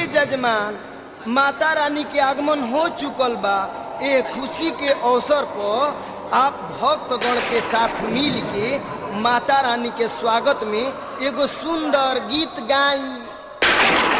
जजमान माता रानी के आगमन हो चुकल बा ए खुशी के अवसर पर आप भक्तगण के साथ मिल के माता रानी के स्वागत में एगो सुंदर गीत गाई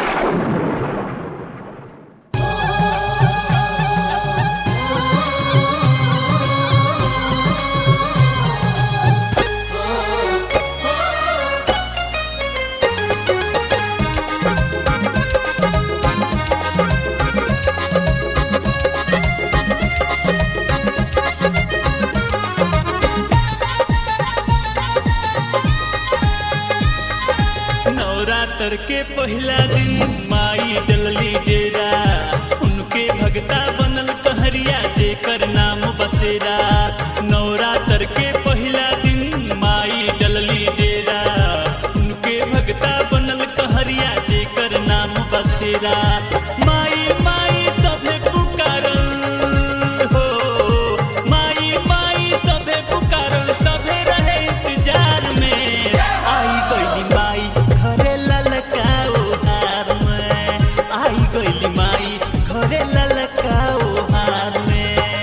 नवरात्र के पहला दिन माई डलली डेरा उनके भगता बनल कहरिया जेकर नाम बसेरा नवरात्र के पहला दिन माई डलली डेरा उनके भगता बनल कहरिया जेकर नाम बसेरा माई माई सभे पुकारल हो माई माई सभे पुकारल सभे रहे इंतजार में आई गईली माई घरे ललकाओ हार में आई गईली माई घरे ललकाओ हार में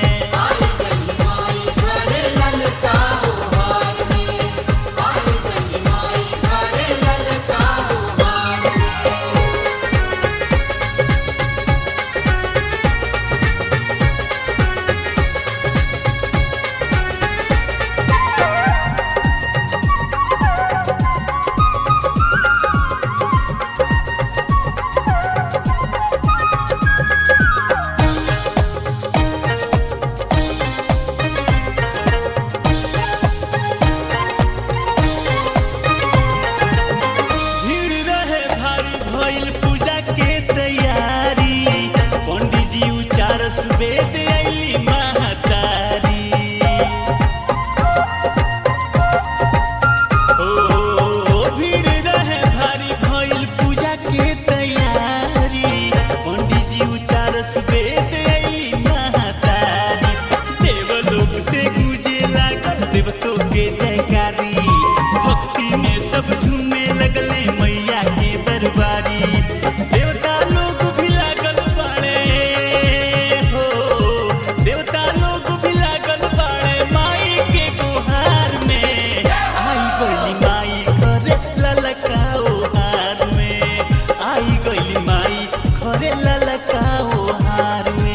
भीड़ रहे भारी भइल पूजा के तैयारी पंडित जी उचार सुबेद अइली महतारी ओ भीड़ रहे भारी भइल पूजा के तैयारी पंडित जी उचार सुबेद अइली महतारी देवलोक से गूंजे लागल देवतो के जयकारी भक्ति में सब झूमे लगले मैया के दरबारी देवता लोग भी लागल बाड़े हो देवता लोग भी लागल बाड़े माई के गुहार में आई गईली माई घरे ललकाओ हार में आई गईली माई घरे ललकाओ हार में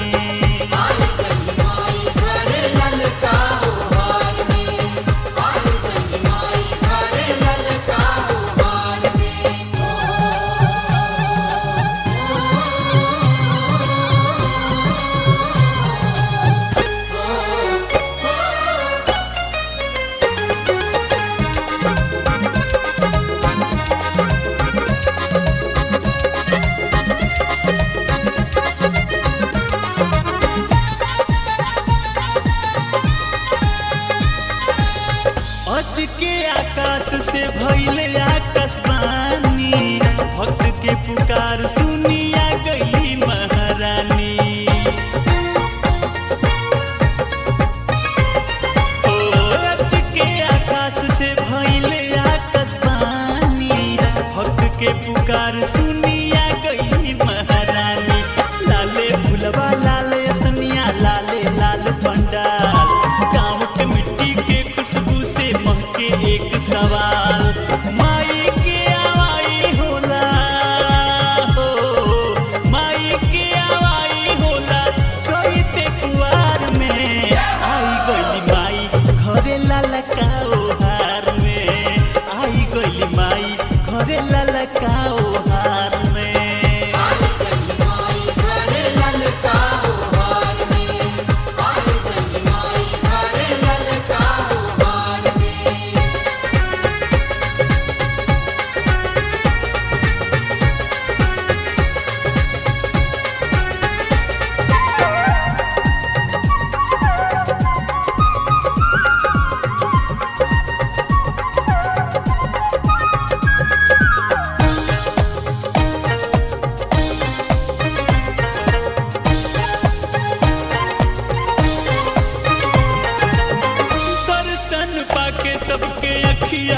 अच के आकाश से भइले आकाशवाणी भक्त के पुकार सुनिया गई महारानी ओ अच के आकाश से भइले आकाशवाणी भक्त के पुकार सुनिया गई महारानी लाले फुलवा लाले सनिया लाले लाल पंडाल गाँव के मिट्टी के खुशबू से महके एक सवाल माई के आवाई होला हो माई के आवाई होला चोइते कुआर में आई गईली माई घरे ललकाओ हार में आई गईली माई घरे ललकाओ हार में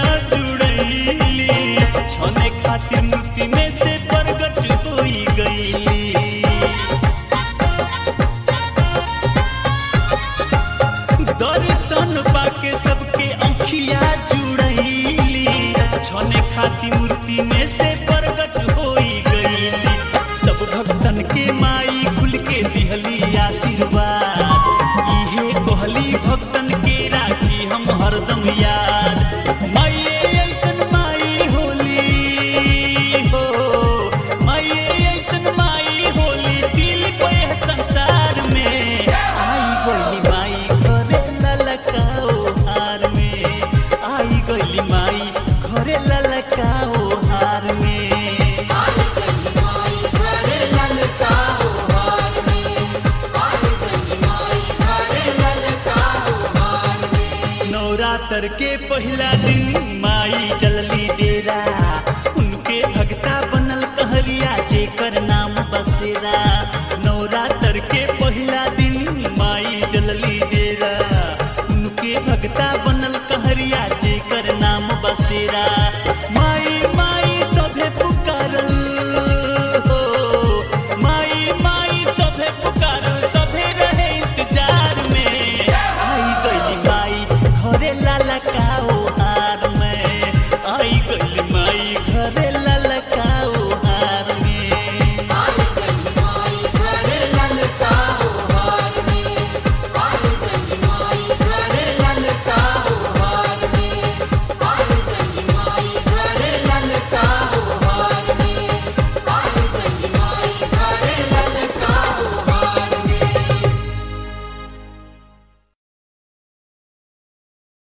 गई भांति मूर्ति में से प्रगट होई गईली सब भक्तन के माई खुल के दिहली आशीर्वाद इहे कहली भक्तन के राखी हम हरदम याद माइये ऐसन माई होली हो माइये ऐसन माई होली दिल पे संसार में आई गली माई घरे ललकाओ हार में आई गली माई घरे ललकाओ हार में नवरात्र के पहला दिन माई डलली डेरा उनके भगता बनल कहरिया जेकर नाम बसेरा नवरात्र के पहला दिन माई डलली डेरा उनके भगता बनल कहरिया जेकर नाम बसेरा